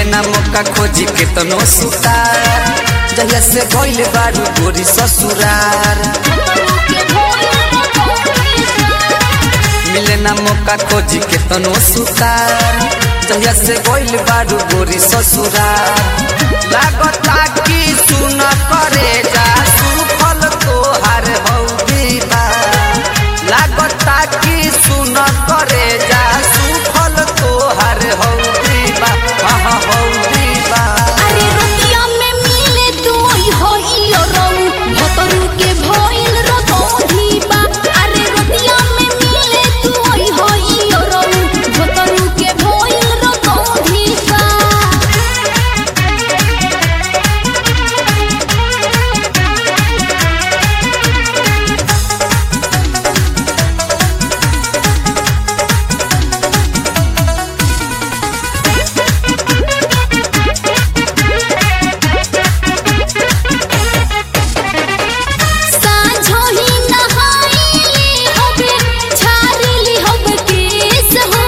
मिले ना मौका खोजी के तनो सुतार जहिया से गइल बारू गोरी ससुरार मिले ना मौका खोजी के तनो सुतार जहिया से गइल बारू गोरी ससुरार लागता कि सुन करे जा सुफल तोहार हौदी बा लागता कि सुन करे जा सुफल तोहार हौदी बा हाँ हाँ हौदी बा अरे रुतिया में मिले तू हो इयो रऊ भतरू के भइल रतोधी बा अरे रुतिया में मिले तू हो इयो रऊ भतरू के भइल रतोधी बा साँझोही नहाइली हबे झाड़ली हब केस हो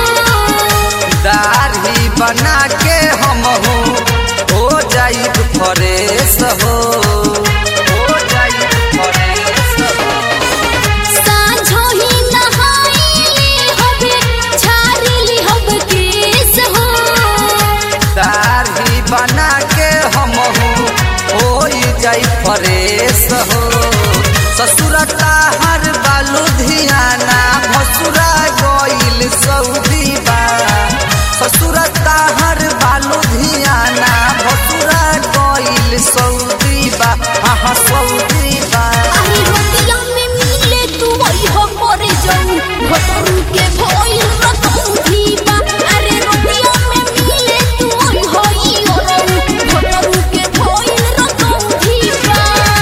दाढ़ी बना के हम हो हो जाइब फरेश हो हो जाइब फरेश हो साँझोही नहाइली हबे झाड़ली हब केस हो दाढ़ी बना के हम हो हो जाई फरेश हो ससुरता हर बालू धियाना भसुरा गइल सऊदी बा ससुरता हर बालू धियाना भसुरा गइल सऊदी बा हाँ हाँ सऊदी बा अरे रोटिया में मिले तू वही हो मरे जाऊ भतरू के भइल रतौधी बा अरे रोटिया में मिले तू वही हो ई ओरऊ भतरू के भइल रतौधी बा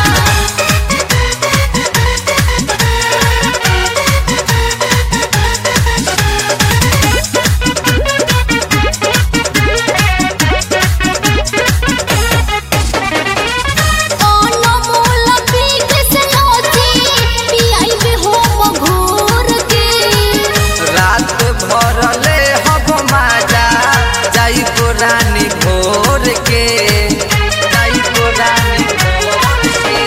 अनमोल पीक से लौटी पियाइबे हो मघोर के रात भरले हब माजा जाई को रानी भोर के जाई को रानी भोर के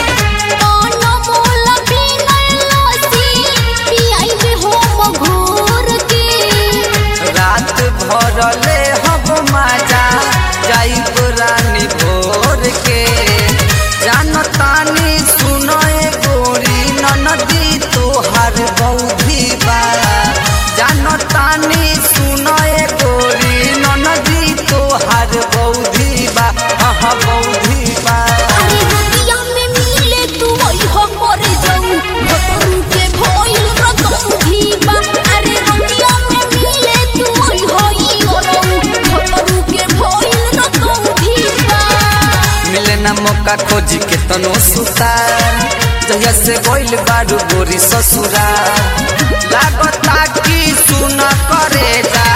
अनमोल पीक लौटी पियाइबे हो मघोर के रात भरले हब माजा जाई को रानी भोर के जानतानी सुनए गोरी ननदी तोहार बौधी बा जानतानी सुनए गोरी ननदी तोहार बौधी बा हाँ हाँ बौधी बा अरे रोटिया में मिले तू वही हो मरे जाऊ भतरू के भइल रतौधी बा अरे रोटिया में मिले तू वही हो ई ओरऊ भतरू के भइल रतौधी बा मिले ना मौका खोजी के तनो सुतार जहिया से गइल बारू गोरी ससुरार लागता कि सुन करे जा